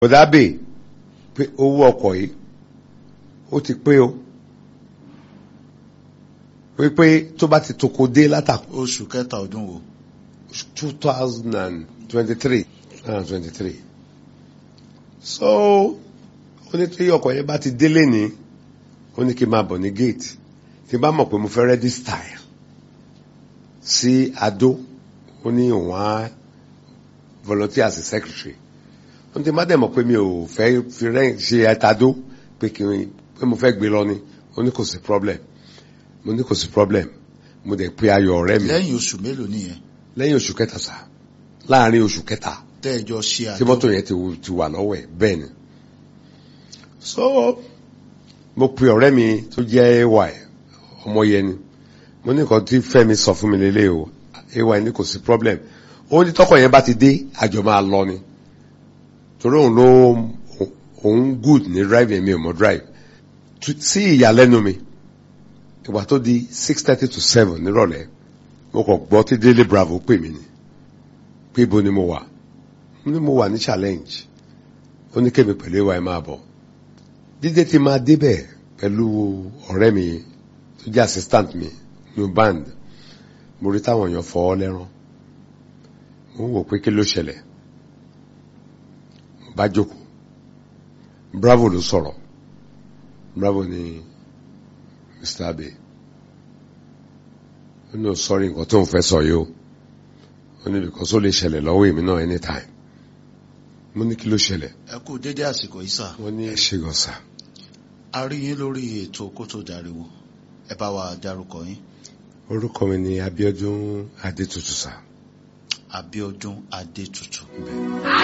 bọ̀dábè pé owó ọkọ̀ yìí ó ti pé o wípé tó bá ti toko dé látàkù oṣù kẹta ọdún wo two thousand and twenty-three and twenty-three so ó ní tí ọkọ̀ yẹn bá ti délé ní ó ní kí n máa bọ̀ ní gate tí n bá mọ̀ pé mo fẹ́ register ẹ̀ sí Adó ó ní òun á volunteer as a secretary ó ní tí n bá dẹ̀ mọ̀ pé mi ò fẹ́ fi rẹ́ ṣe ẹ̀tàdó pé kí n pé mo fẹ́ gbé lọ ni ó ní kò sí problem mo ní kò sí problem mo dẹ̀ pe ayọ̀ ọ̀rẹ́ mi lẹ́yìn oṣù mélòó nìyẹn lẹ́yìn oṣù kẹta sá láàrin oṣù kẹta tẹ́ẹ̀jọ ṣe tí àjọ mọ́tò yẹn ti wù- ti wà lọ́wọ́ ẹ̀ bẹ́ẹ̀ ni so mo pe ọ̀rẹ́ mi tó jẹ́ ay ọmọ yẹn ni mo ní nǹkan tí Fẹ́mi sọ fún mi lélẹ̀ o ay ní kò sí problem ó ní tọkọ yẹn bá ti dé àjọ máa lọ ni torí òun ló òun good ní drive yẹn mi ò mọ drive Tu- sí ìyàlẹ́nu mi ìgbà tó di six thirty to seven nírọ̀lẹ́ mo kàn gbọ́ tí Délé Bravo pè mí ni pé ibo ni mo wà mo ní mo wà ní challenge ó ní kémi pẹ̀lú ìwà ẹ̀ máa bọ̀ dídé ti máa débẹ̀ pẹ̀lú ọ̀rẹ́ mi tó jẹ́ assistant mi ní band mo rí táwọn èèyàn fọ́ ọ lẹ́rán mo ń wò pé kí ló ṣẹlẹ̀ mo bá jókòó bravo ló sọ̀rọ̀ bravo ni mr abe ó ní o sọrí nǹkan tó ń fẹ́ sọ yìí o ó ní because ó lè ṣẹlẹ̀ lọ́wọ́ èmi náà anytime mo ní kí ló ṣẹlẹ̀ ẹ kú dédé àsìkò yìí sà wọ́n ní ẹ ṣe gan sa a rí yín lórí ètò kó tó dariwo ẹ bá wa dárúkọ yín orúkọ mi ni Abíọ́dún Adétutù sa. Abíọ́dún Adétutù. Bẹ́ẹ̀.